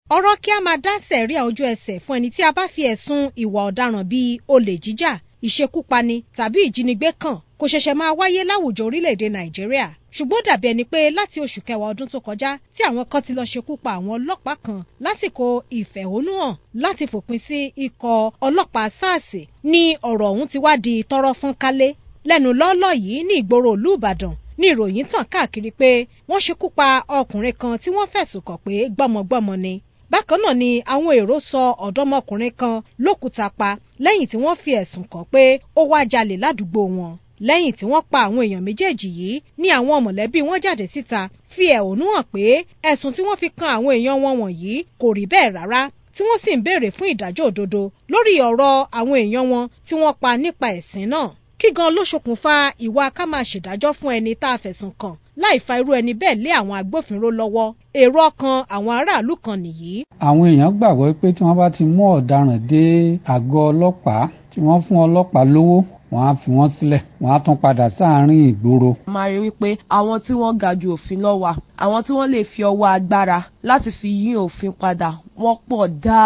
ọ̀rọ̀ kí a máa dá sẹ̀ríà ojú ẹsẹ̀ fún ẹni tí a bá fi ẹ̀sùn ìwà ọ̀daràn bíi olè jíjà ìṣekúpani tàbí ìjínigbé kàn kò ṣẹ̀ṣẹ̀ máa wáyé láwùjọ orílẹ̀-èdè nàìjíríà ṣùgbọ́n ó dàbí ẹni pé láti oṣù kẹwàá ọdún tó kọjá tí àwọn kan ti lọ ṣekú pa àwọn ọlọ́pàá kan lásìkò ìfẹ̀hónúhàn láti fòpin sí ikọ̀ ọlọ́pàá sars ní ọ̀rọ̀ ọ̀hún ti wá di tọ́rọ́ fún kálé lẹ́nu lọ́ọ́lọ́ yìí ní ìgboro ìlú ìbàdàn ní ìròyìn tàn káàkiri pé wọ́n ṣekú pa ọkùnrin kan tí wọ́n fẹ̀sùn kàn pé gbọ́mọgbọ́mọ ni bákan náà ni àwọn èrò sọ ọ̀dọ́mọkùnrin kan lókùúta pa lẹ́yìn tí wọ́n fi ẹ̀sùn kàn pé ó wá jalè ládùúgbò wọn lẹ́yìn tí wọ́n pa àwọn èèyàn méjèèjì yìí ní àwọn mọ̀lẹ́bí wọn jáde síta fi ẹ̀hónú hàn pé ẹ̀sùn tí wọ́n fi kan àwọn èèyàn wọn wọ̀nyí kò rí bẹ́ẹ̀ rárá tí wọ́n sì ń béèrè fún ìdájọ́ òdodo lórí ọ̀rọ̀ àwọn èèyàn wọn tí wọ́n pa nípa ẹ̀sìn náà kí gan ló ṣokùnfà ìwà ká máa ṣèdájọ́ fún ẹni tá a fẹ̀sùn kàn láì fa irú ẹni bẹ́ẹ̀ lé àwọn agbófinró lọ́wọ́ èrò ọkàn àwọn aráàlú kan nìyí. àwọn èèyàn gbàgbọ́ pé tí wọ́n bá ti mú ọ̀daràn dé àgọ́ ọlọ́pàá tí wọ́n fún ọlọ́pàá lówó wọ́n á fi wọ́n sílẹ̀ wọ́n á tún padà sáàárín ìgboro. máa rí wípé àwọn tí wọ́n ga ju òfin lọ wà àwọn tí wọ́n lè fi ọwọ́ agbára láti fi yí òfin padà wọ́n pọ̀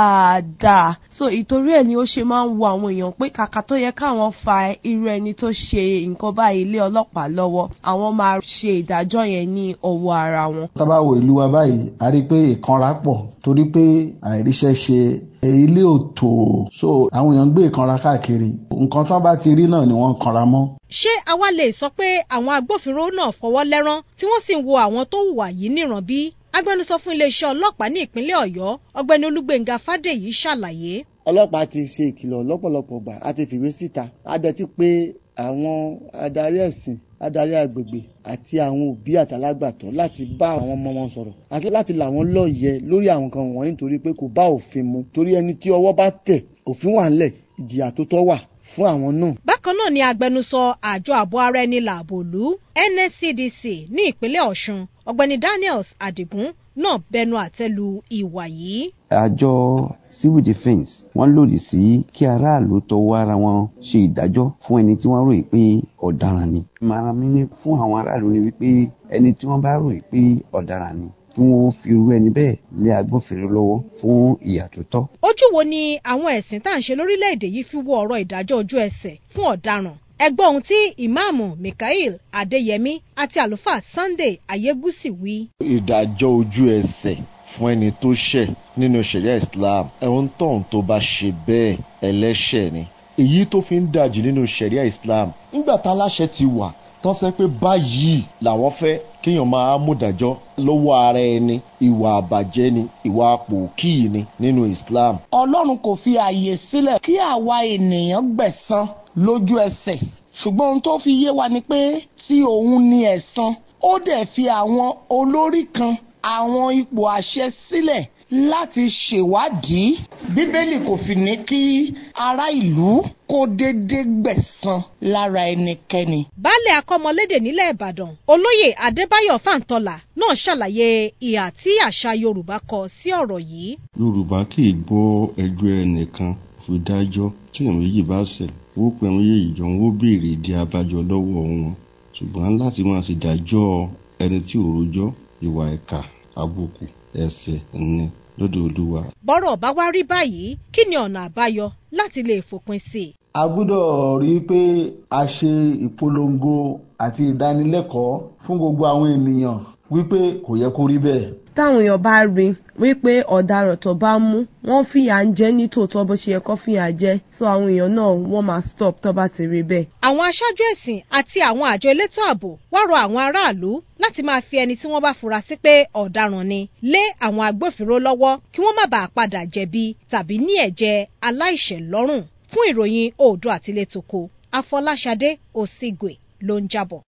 dáadáa so ìtorí ẹ̀ ni ó ṣe máa ń wo àwọn èèyàn pé kàkà tó yẹ káwọn fa irú ẹni tó ṣe nǹkan báyìí lé ọlọ́pàá lọ́wọ́ àwọn máa ṣe ìdájọ́ yẹn ní ọwọ́ ara wọn. tábà wo ìlú wa báyìí a rí i pé ìkanra pọ̀ torí pé àìríṣẹ́ ṣe ilé òtò so àwọn èèyàn ń gbé ìkanra káàkiri nǹkan tó bá ti rí náà ni wọ́n kanra mọ́. ṣé àwa lè sọ pé àwọn agbófinró náà fọwọ́ lẹ́rán tí wọ́n sì ń wo àwọn tó hùwà yìí níran bí? agbẹnusọ fún iléeṣẹ́ ọlọ́pàá ní ìpínlẹ̀ ọ̀yọ́ ọ̀gbẹ́ni olúgbénga fádèyí ṣàlàyé. ọlọ́pàá ti ṣe ìkìlọ̀ lọ́pọ̀lọpọ̀ gbà á ti fìwé síta á dẹ̀ ti pé àwọn adarí ẹ̀sìn adarí agbègbè àti àwọn òbí àtàlágbàtọ́ láti bá àwọn ọmọ wọn sọ̀rọ̀ àti láti là wọ́n lọ́yẹ lórí àwọn kan wọ̀nyí nítorí pé kò bá òfin mu torí ẹni tí ọwọ́ bá tẹ̀ òfin wà ńlẹ̀ ìjìyà tó tọ́ wà fún àwọn náà. bákan náà ni agbẹnusọ àjọ ààbò ara ẹni làbòlú nscdc ní ìpínlẹ̀ ọ̀ṣun ọ̀gbẹ́ni daniels adigun náà bẹnu àtẹ́lu ìwà yìí. àjọ civil defence wọ́n lòdì sí kí aráàlú tọwọ́ ara wọn ṣe ìdájọ́ fún ẹni tí wọ́n ròyìn pé ọ̀daràn ni. ìmọ̀ràn mi ní fún àwọn aráàlú ni wípé ẹni tí wọ́n bá ròyìn pé ọ̀daràn ni kí wọ́n fi irú ẹni bẹ́ẹ̀ lé agbófinró lọ́wọ́ fún ìyà tó tọ́. ojú wo ni àwọn ẹ̀sìn tá à ń ṣe lórílẹ̀‐èdè yìí fi wo ọ̀rọ̀ ìdájọ́ ojú ẹsẹ̀ fún ọ̀daràn ẹgbọ́n ohun tí ìmáàmù Mikael Adéyẹmí àti àlùfáà Sunday Ayégúsì wí. ìdájọ́ ojú ẹsẹ̀ fún ẹni tó ṣẹ̀ nínú ṣẹ̀ríà Islam ẹ̀hún tóun tó bá ṣe bẹ́ẹ̀ ẹlẹ́ṣẹ̀ ni èyí tó fi ń dàjù nínú ṣẹ̀ríà Islam nígbà tá aláṣẹ ti wà tán sẹ́ pé báyìí làwọn fẹ́ kéèyàn máa múdàjọ́ lọ́wọ́ ara ẹni ìwà àbàjẹ́ ni ìwà pòkì ni nínú Islam. Ọlọ́run kò fi àyè sílẹ̀ kí àwa ènìyàn gbẹ̀san lójú ẹsẹ̀ ṣùgbọ́n ohun tó fi yé wa ni pé tí òun ní ẹ̀san ó dẹ̀ fi àwọn olórí kan àwọn ipò àṣẹ sílẹ̀ láti ṣèwádìí bíbélì kò fi ní kí ará ìlú kó dédé gbẹ̀san lára ẹnikẹ́ni. baálẹ̀ akọ́mọlédè nílẹ̀ ìbàdàn olóyè adébáyọ̀ fàǹtọ́là náà ṣàlàyé ìhà tí àṣà yorùbá kọ sí ọ̀rọ̀ yìí. yorùbá kì í gbọ́ ẹjọ́ ẹnìkan fi dájọ́ tí èèyàn méjì bá ṣẹ̀ wó pé àwọn méjèèjì jọ ń wó béèrè ìdí abájọ lọ́wọ́ wọn ṣùgbọ́n láti máa ṣèdájọ́ ẹni tí ò rojọ́ ìwà ẹ̀ka àbùkù ẹ̀ṣẹ̀ ni lọ́dọ̀ olúwa. bọ́rọ̀ bá wá rí báyìí kí ni ọ̀nà àbáyọ láti lè fòpin sí i. a gbọ́dọ̀ rí i pé a ṣe ìpolongo àti ìdánilẹ́kọ̀ọ́ fún gbogbo àwọn ènìyàn wípé kò yẹ kó rí bẹ́ẹ̀. táwọn èèyàn bá rí wípé ọ̀daràn tó bá mú wọ́n fìyà ń jẹ ní tòótọ́ bó ṣe yẹ kó fìyà jẹ so àwọn èèyàn náà wọ́n máa stop tó bá ti rí bẹ́ẹ̀. àwọn aṣáájú ẹ̀sìn àti àwọn àjọ elétò ààbò wá rọ àwọn aráàlú láti máa fi ẹni tí wọ́n bá fura sí pé ọ̀daràn ni lé àwọn agbófinró lọ́wọ́ kí wọ́n má bàa padà jẹ̀bi tàbí ní ẹ̀jẹ̀ aláìṣẹ̀ lọ́rùn fún ìròyìn Oòduà àtilétoko Afọláṣadé Òsígbè ló ń jábọ̀.